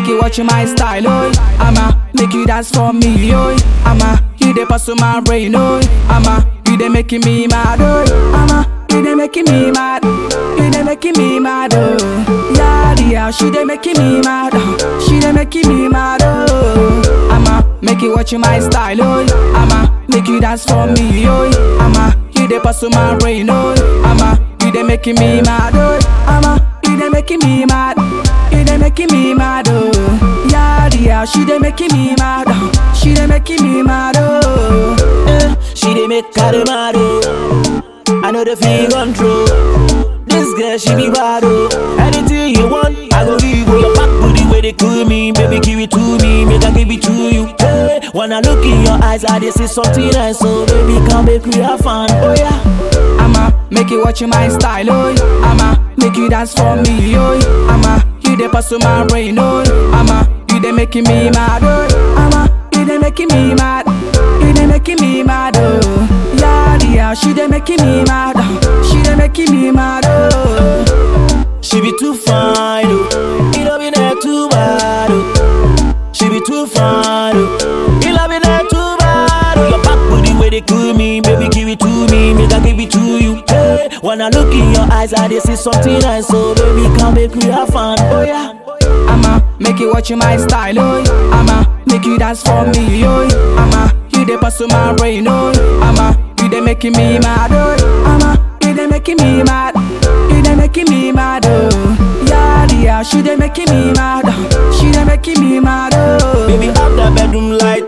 you watch my style, oh. I'ma make you dance for me, oh. I'ma you dey pass my brain, oh. I'ma you dey making me mad, oh. I'ma you dey making me mad, you dey making me mad, oh. Yeah, yeah, she dey making me mad, oh. she dey making me mad, oh. I'ma make you watch my style, oh. I'ma make you dance for me, oh. I'ma you dey pass my brain, oh. I'ma you dey making me mad, oh. I'ma you dey making me mad, you dey making me mad, oh. Yeah, yeah, she dey making me mad, oh. she dey making me mad, oh. Eh, she dey make carry mad oh. I know the feel control. This girl she be bad oh. Anything you want, I go give you. Your back booty where they cool me, baby give it to me, make I give it to you. Hey, when I look in your eyes, I dey see something nice, so baby come make we have fun. Oh yeah. I'ma make you watch my style, oh. I'ma make you dance for me, oh. I'ma you dey pass my brain, oh. I'ma you dey making me mad, oh. I'ma you dey making me mad, you dey making me mad, oh. Yeah, yeah, she dey making me mad, oh. she dey making me mad, oh. She be too fine, oh. It love in there too bad, oh. She be too fine, oh. It love in there too bad, oh. Your back booty where they cool me, baby give it to me, make I give it to you. Hey, when I look in your eyes, I dey see something nice, so baby come make we have fun. Oh yeah. I'ma make you watch my style, oh. I'ma make you dance for me, oh. I'ma you dey pass my brain, oh. I'ma you dey making me mad, oh. I'ma you dey making me mad, you dey making me mad, oh. Yeah, yeah, she dey making me mad, oh. she dey making me mad, oh. Baby, up the bedroom light.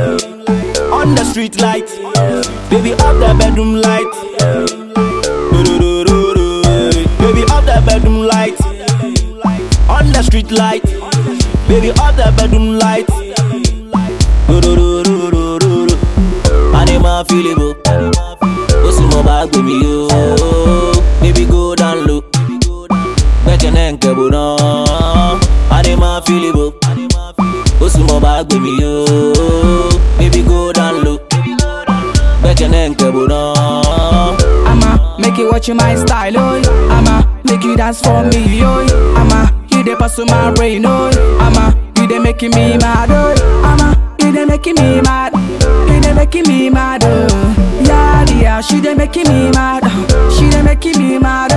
On the street light. Baby, up the bedroom light. Do-do-do-do-do. Baby, up the bedroom light. On the street light. Baby, up the bedroom light. Do-do-do-do-do-do. Anima feelable. What's in my bag with me, yo? Baby, go down low. Gbẹ́kẹ̀lé nkẹ́bù náà. Anima feelable. ó sì mọ bá gbé mi yó baby go down low gbẹ́kẹ̀lé nkẹ́bù náà. I'ma make you watch my style, oh. I'ma make you dance for me, oh. I'ma you dey pass my brain, oh. I'ma you dey making me mad, oh. I'ma you dey making me mad, you dey making me mad, oh. Yeah, yeah, she dey making me mad, oh. she dey making me mad,